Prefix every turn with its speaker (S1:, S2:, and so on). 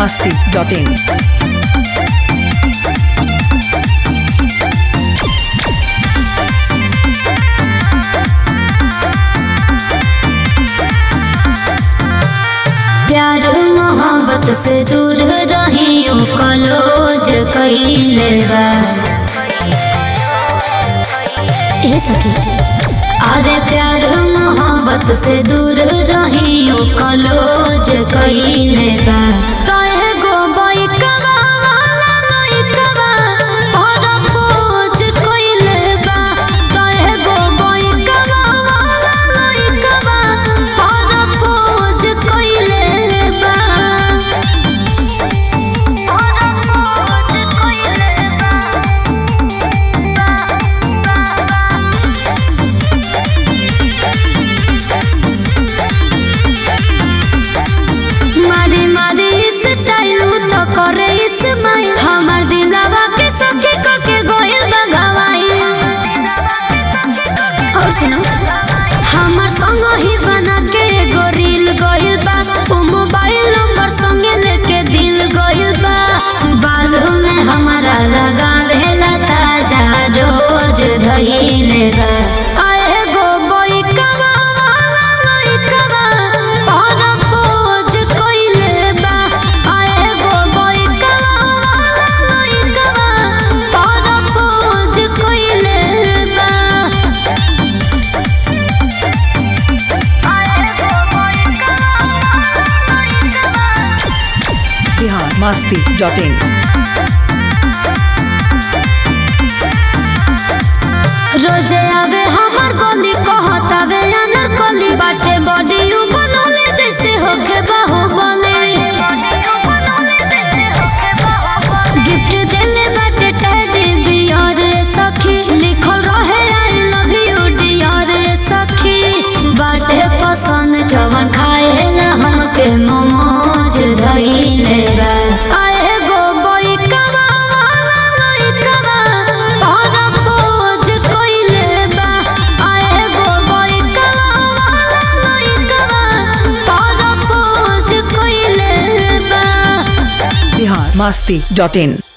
S1: masti.in.
S2: प्यार मोहब्बत से दूर रहियो कलोज कइले बा ए सखी अरे प्यार मोहब्बत से दूर रहियो कलोज कइले बा कहे गो बैकवा वाला लइकवा परपोज कइले बा कहे गो बैकवा वाला लइकवा परपोज कइले बा परपोज कइले बा मारी मारी इस टाइलू तो करे इस माई हमार दिलवा के सखी को के गोइल बगवाई और सुनो हमार संग ही बना के एगो रील गोइल बा ओ मोबाइल नंबर संगे लेके दिल गोइल बा बालों में हमारा लगावेला ताजा रोज धइले बा आए गो बोइकवा वाला लइकवा परपोज कइले बा आए गो बोइकवा वाला लइकवा परपोज कइले बा
S1: Bihar masti.in.
S2: रोजे आवे हमर गली कहतावे अनर गली बाटे बॉडी यू बनोले जैसे होके बाहुबली गिफ्ट देले बाटे टेडी बियर सखी लिखल रहे आई लव यू डियर सखी बाटे पसंद जवन खाएला हमके मोमोज धइले बा आए गो बैकवा वाला लइकवा परपोज कइले बा आए गो बैकवा वाला लइकवा परपोज कइले बा
S1: Bihar masti.in.